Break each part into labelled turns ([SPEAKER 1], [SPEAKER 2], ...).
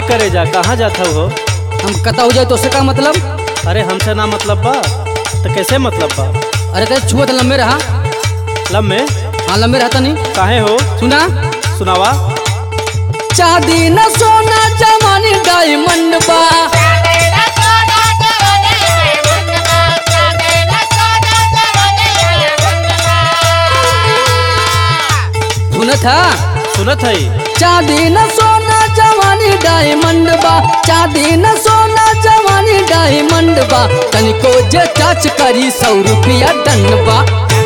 [SPEAKER 1] करे जा कहाँ जाता हो
[SPEAKER 2] हम कता हो जाए तो उससे का मतलब
[SPEAKER 1] अरे हमसे ना मतलब बा तो कैसे मतलब बा
[SPEAKER 2] अरे कहे छुआ तो लंबे रहा
[SPEAKER 1] लब में
[SPEAKER 2] हाँ लंबे रहता नहीं
[SPEAKER 1] काहे हो
[SPEAKER 2] सुना
[SPEAKER 1] सुनावा
[SPEAKER 2] चांदी न सोना जमानी डायमंड बा सुनत हा
[SPEAKER 1] सुनत है
[SPEAKER 2] चांदी न सोना जवानी डायमंड बा चांदी न सोना जवानी डायमंड बा तनिको जे टच करी सौ रुपया दंड बा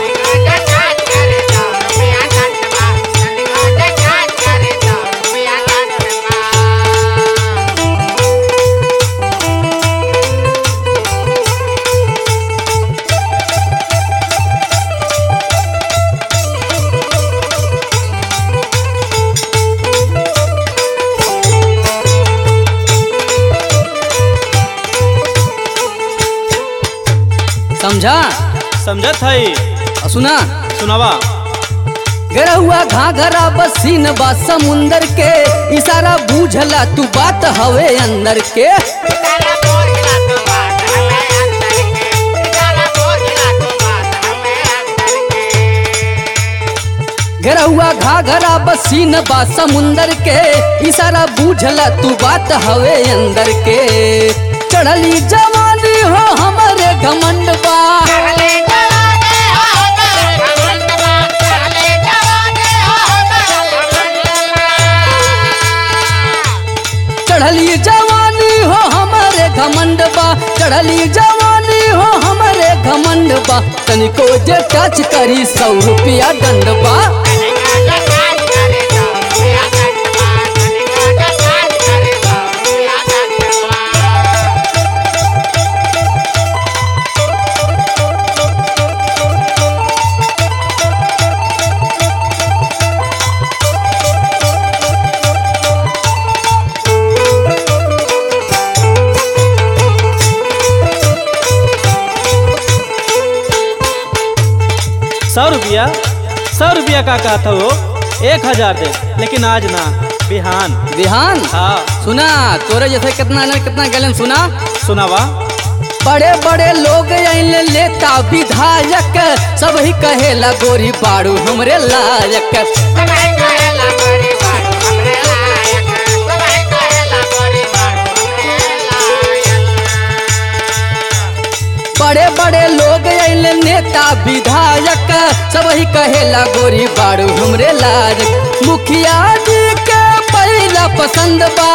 [SPEAKER 2] समझा
[SPEAKER 1] समझत है
[SPEAKER 2] और सुना
[SPEAKER 1] सुनावा
[SPEAKER 2] गरा हुआ घाघरा बसीन बा समुंदर के इशारा बूझला तू बात हवे अंदर के घेरा हुआ घाघरा बसीन बा समुंदर के इशारा बूझला तू बात हवे अंदर के चढ़ली जवानी हो हमारे घमंड बा चढ़ली जवानी हो हमारे घमंड बा चढ़ली जवानी हो हमारे घमंड बा तनिको जे टच करी सौ रुपया दंड बा
[SPEAKER 1] सौ रुपया सौ रुपया का कहता हो एक हजार दे लेकिन आज ना बिहान
[SPEAKER 2] बिहान
[SPEAKER 1] हाँ
[SPEAKER 2] सुना तोरे जैसे कितना ने कितना गैलन सुना
[SPEAKER 1] सुनावा
[SPEAKER 2] बड़े बड़े लोग आइले लेता विधायक सब ही कहेला गोरी बाड़ू हमरे लायक बड़े बड़े लोग आइले नेता विधायक सब ही कहेला गोरी बाड़ू हमरे लायक मुखिया जी के पहला पसंद बा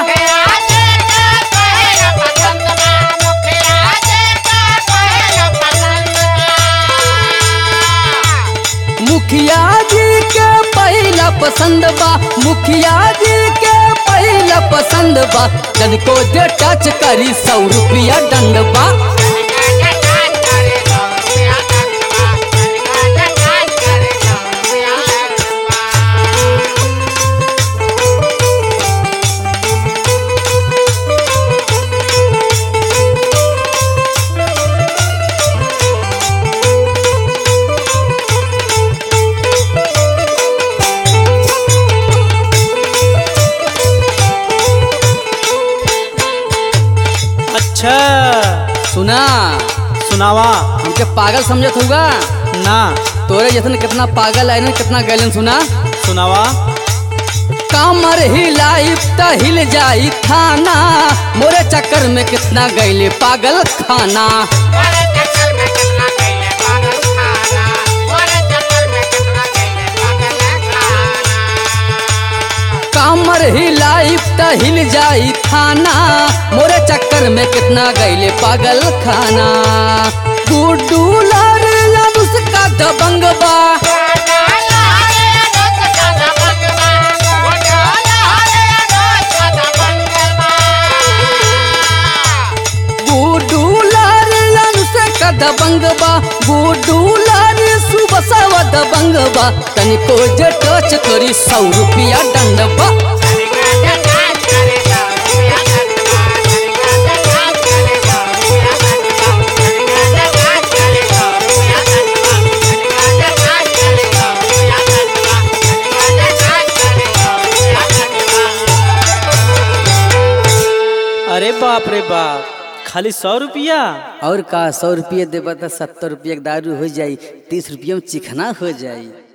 [SPEAKER 2] मुखिया जी के पहला पसंद बा मुखिया जी के पहला पसंद बा जन को जे टच करी सौ रुपया दंड बा
[SPEAKER 1] अच्छा
[SPEAKER 2] सुना
[SPEAKER 1] सुनावा
[SPEAKER 2] हमके पागल समझत होगा
[SPEAKER 1] ना
[SPEAKER 2] तोरे जैसन कितना पागल आए कितना गैलन सुना
[SPEAKER 1] सुनावा
[SPEAKER 2] कामर हिलाई त हिल जाई थाना मोरे चक्कर में कितना गैले पागल खाना कामर हिलाई त हिल जाई थाना मोरे चक्कर में कितना गैले पागल खाना गुड्डू लाल उसका दबंग बा गुड्डू लाल से का दबंग बा गुड्डू लाल सुबह सवा दबंग बा तनिको जे टच करी सौ रुपया दंड बा
[SPEAKER 1] बाप रे बाप खाली सौ रुपया
[SPEAKER 2] और का सौ रुपये देबा तो सत्तर रुपये के दारू हो जाई तीस रुपये में चिकना हो जाई